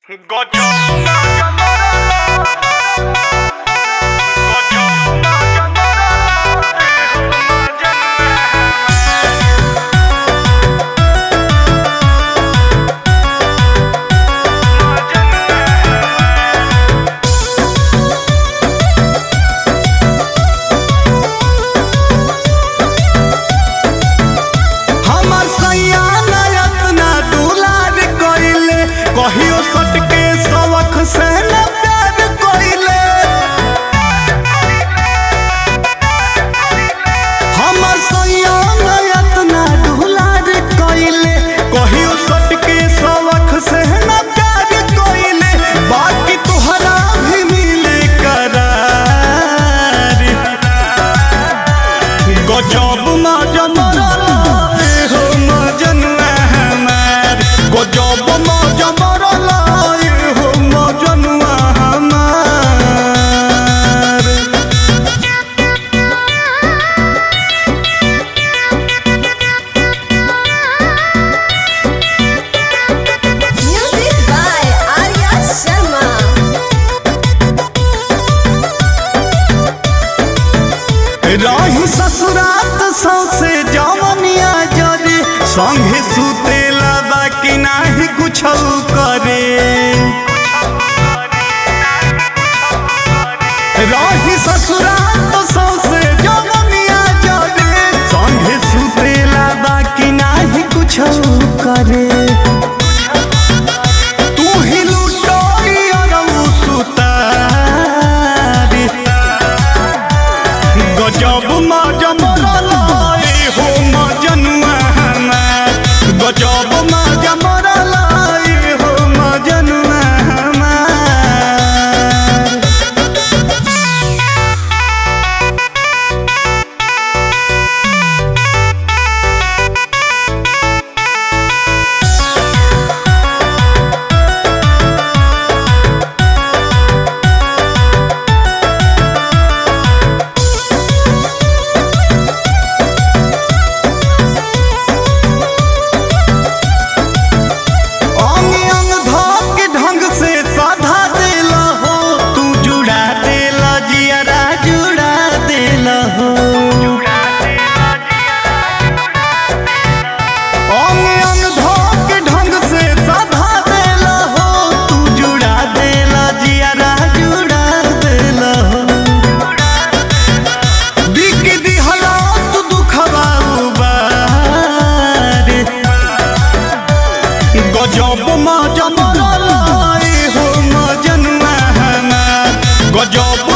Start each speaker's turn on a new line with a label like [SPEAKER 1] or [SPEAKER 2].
[SPEAKER 1] हमर सैया नयत ना दुलार कइले कहियो सटके सवख से न प्यार कइले हमर सैया नयत ना दुलार कइले कहियो सटके सवख से न प्यार कइले बाकी तोहरा भी मिले करार गजब मजा मरल हो मजनुआ हमार गजब मजा मरल हो मजनुआ हमार
[SPEAKER 2] Music by Arya Sharma.
[SPEAKER 1] रही ससुरात सौसे जवनिया जरे संगे सुतेला बाकी नाही कुछ करे रही ससुरात सौसे जवनिया जरे संगे सुतेला बाकी नाही कुछ करे तू ही लुटोई अरऊ सुतारी गजब मजा मरलाई हो मजनुआ हमार गजब मजा मरलाई हो मजनुआ हमार अंग अंग धोक ढंग से साधा देला हो तू जुड़ा देला जियरा जुड़ा देला हो अंग अंग धोक ढंग से साधा देला हो तू जुड़ा देला जियरा जुड़ा देला हो बिक दिहला तू दुखवा उबारे गजब मजा मरलाई हो मजनुआ हमार गजब